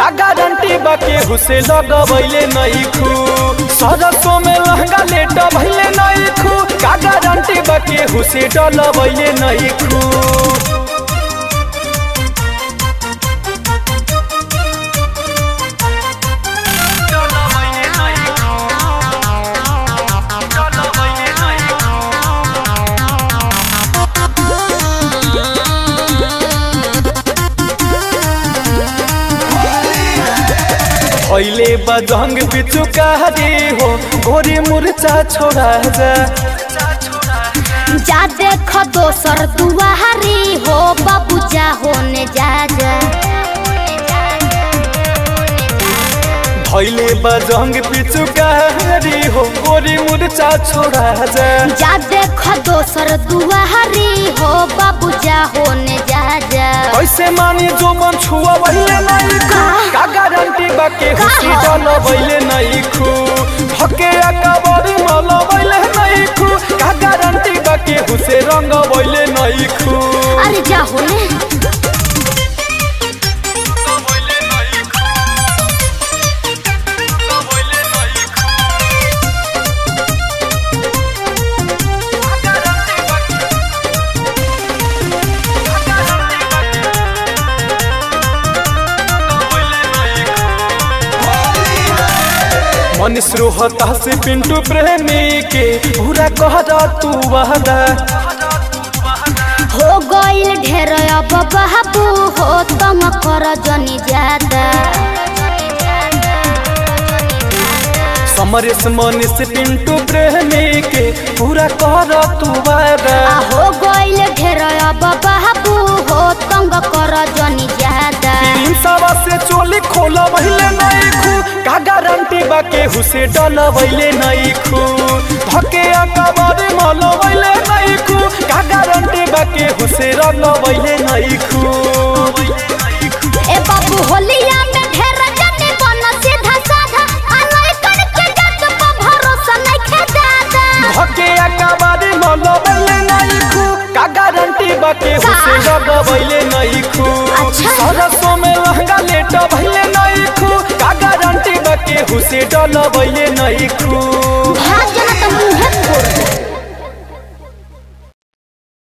का गारंटी बाके हुसे लगबैले नहीं खू सरसों में लहंगा लेट भैले नहीं खू का गारंटी बाके हुसे डलबैले नहीं खू अहिले बजंग पिचुकारी हो गोरी मुर्चा छोड़ा जा जा देख दोसर दुआरी हो बाबू जा होने जा जा अहिले बजंग पिचुकारी हो गोरी मुर्चा छोड़ा जा जा देख दोसर दुआरी हो बाबू जा होने जा जा कैसे मानी जो मन छुआ वहिले नहीं खू का गारंटी बाके हुसी डल वहिले नहीं खू हके अकबर मल वहिले नहीं खू का गारंटी बाके हुसे रंग वहिले नहीं खू अरे जा होने मनीष रोहता से पिंटू प्रेमी के पूरा कह तू वादा हो गइल ढेर अब बाबू हो तम कर जनी ज्यादा समरेश मनीष पिंटू प्रेमी के पूरा कर तू वादा आ हो गइल ढेर अब बाबू हो तंग कर जनी ज्यादा तीन सवा से चोली खोल वहिले नहीं खू का गारंटी बाके हुसे डल वहिले नहीं खू धके अकबर मल वहिले नहीं खू का गारंटी बाके हुसे रंग वहिले नहीं खू ए बाबू होलिया में ढेर जनी बन सीधा साधा आ लइकन के जत पर भरोसा नइखे दादा धके अकबर मल वहिले नहीं खू का गारंटी बाके हुसे रंग वहिले नहीं खू अच्छा। सरसों में लहंगा लेट वहिले नहीं खू का गारंटी बाके हुसे डल वहिले नहीं खू भाग